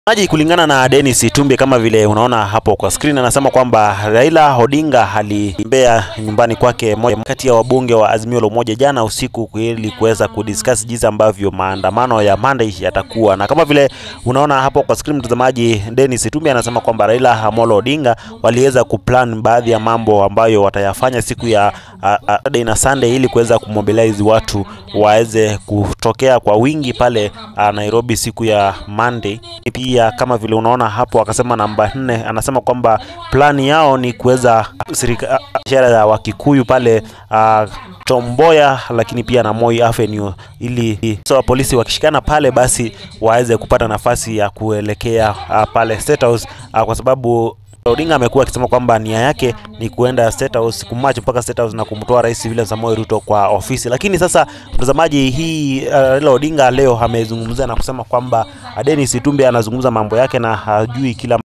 Maji kulingana na Dennis Itumbi kama vile unaona hapo kwa screen, anasema kwamba Raila Odinga alitembea nyumbani kwake moja kati ya wabunge wa Azimio la Umoja jana usiku ili kuweza kudiscuss jinsi ambavyo maandamano ya Monday yatakuwa, na kama vile unaona hapo kwa screen mtazamaji, Dennis Itumbi anasema kwamba Raila Amolo Odinga waliweza kuplan baadhi ya mambo ambayo watayafanya siku ya Saturday na Sunday ili kuweza kumobilize watu waweze kutokea kwa wingi pale a, Nairobi siku ya Monday. Pia kama vile unaona hapo, akasema namba nne, anasema kwamba plani yao ni kuweza biashara ya Wakikuyu pale a, Tomboya lakini pia na Moi Avenue ili so polisi wakishikana pale basi waweze kupata nafasi ya kuelekea a, pale State House a, kwa sababu Odinga amekuwa akisema kwamba nia yake ni kuenda State House kumarch mpaka State House na kumtoa Rais William Samoei Ruto kwa ofisi. Lakini sasa mtazamaji, hii uh, Raila Odinga leo amezungumza na kusema kwamba Dennis Itumbi anazungumza mambo yake na hajui kila